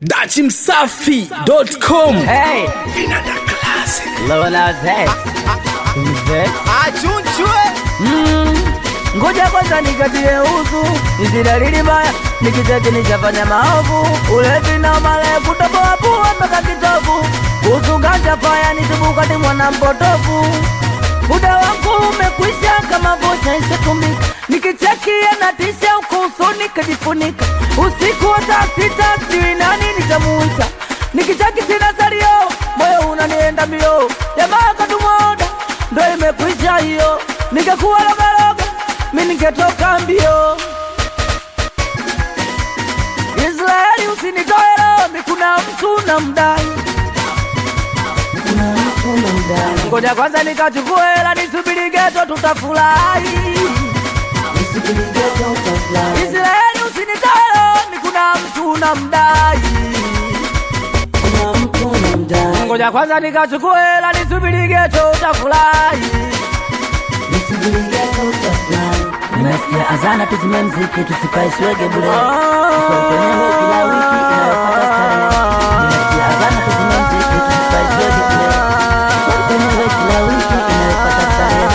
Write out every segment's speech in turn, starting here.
dachimsafi.com Hey, Vinanda Classic. Lola Zed. Zed. achunchwe Ngoja kwanza nikatie uzu, hizi dalili mbaya, nikicheki nishafanya maovu, ulevi na male kutoboa pua mpaka kitovu, kuhusu ganja faya nitibukati mwana mpotovu, muda wangu umekwisha kama vocha ishatumika, nikichekia na tisha huko usoni kajifunika, usiku wa saa sita sijui nani nitamuita, nikicheki sina salio, moyo unanienda mbio, jamaa katumwoda ndo imekwisha hiyo, ningekuwa logaloga mi ningetoka mbio. Israeli usinitoe romi, kuna mtu na mdai ngoja kwanza nikachukue hela nisubiri geto, tutafurahi. Israeli usinitoe romi, kuna mtu na mdai ngoja kwanza nikachukue hela nisubiri geto, utafurahi. Nimesikia azana tuzime mziki tusipae swege bure Tusogenewe kila wiki inayofuata starehe Nimesikia azana tuzime mziki tusipae swege bure Tusogenewe kila wiki inayofuata starehe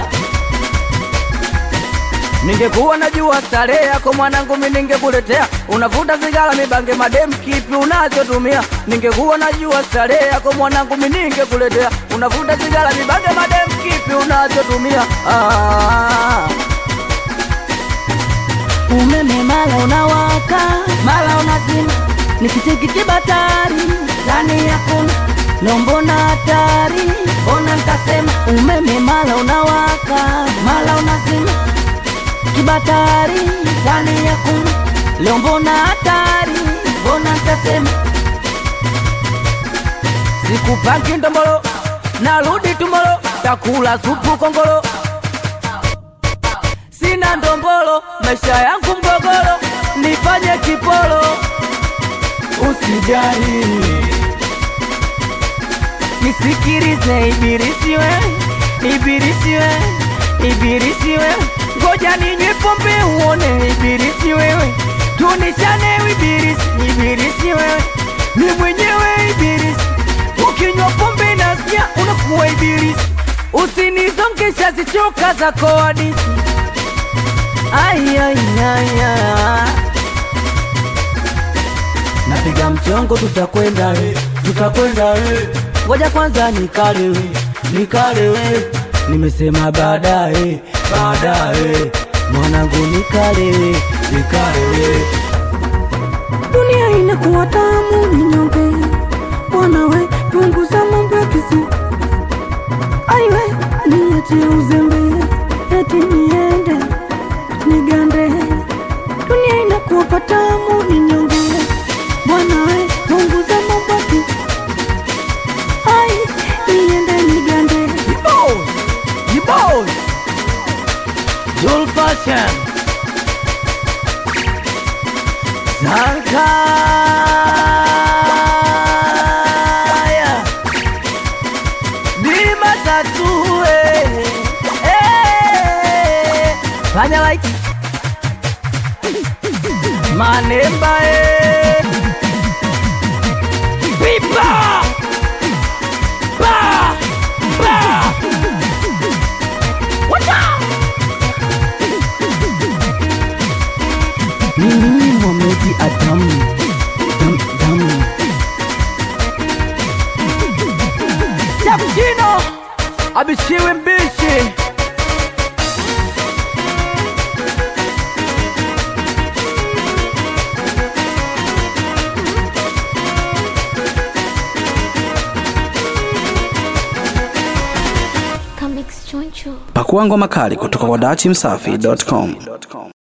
Ningekuwa najua starehe yako mwanangu, mi ningekuletea. Unavuta sigara, mibange, madem, kipi unachotumia? Ningekuwa najua starehe yako mwanangu, mi ningekuletea. Unavuta sigara, mibange, madem, kipi unachotumia? Ah. Umeme mala unawaka mala unazima Nikitikiti batari ndani hakuna Lombo na hatari Ona nikasema umeme mala unawaka mala unazima Kibatari ndani hakuna Lombo na hatari Ona nikasema Sikupaki ndombolo, narudi tumbolo, takula supu kongolo. Sina ndombolo, maisha yangu mgogoro, nifanye kipolo. Usijali, nisikilize ibilisi wewe, ibilisi wewe, ibilisi wewe, ngoja ninywe pombe uone ibilisi wewe, tunishane ibilisi, ibilisi wewe, ni mwenyewe ibilisi, ukinywa pombe nasikia unakuwa ibilisi, usinizongesha zichoka zako hadithi Ay, ay, ay, ay. Napiga mchongo, tutakwenda we, tutakwenda we. Ngoja kwanza nikalewe, nikalewe. Nimesema baadaye, baadaye. Mwanangu nikalewe, nikalewe. Dunia inakuwa tamu ninyonge Bwana we punguza mambo ya kisi Aiwe niachie uzembe Eti niende nigande Dunia inakuwa patamu ninyonge Bwana we punguza mambo ya kisi Ai niende nigande Yibos, yibos. Jul Fashion. Zankaya. Bima tatu eh. Eh. Fanya like. Manemba eh. Pipa. Ba. Ba. Wata. Mimi Mohamed Adam Dam Dam Cappuccino abishiwe mbishi Comics Choncho. Pakua ngoma kali kutoka kwa dachimsafi.com.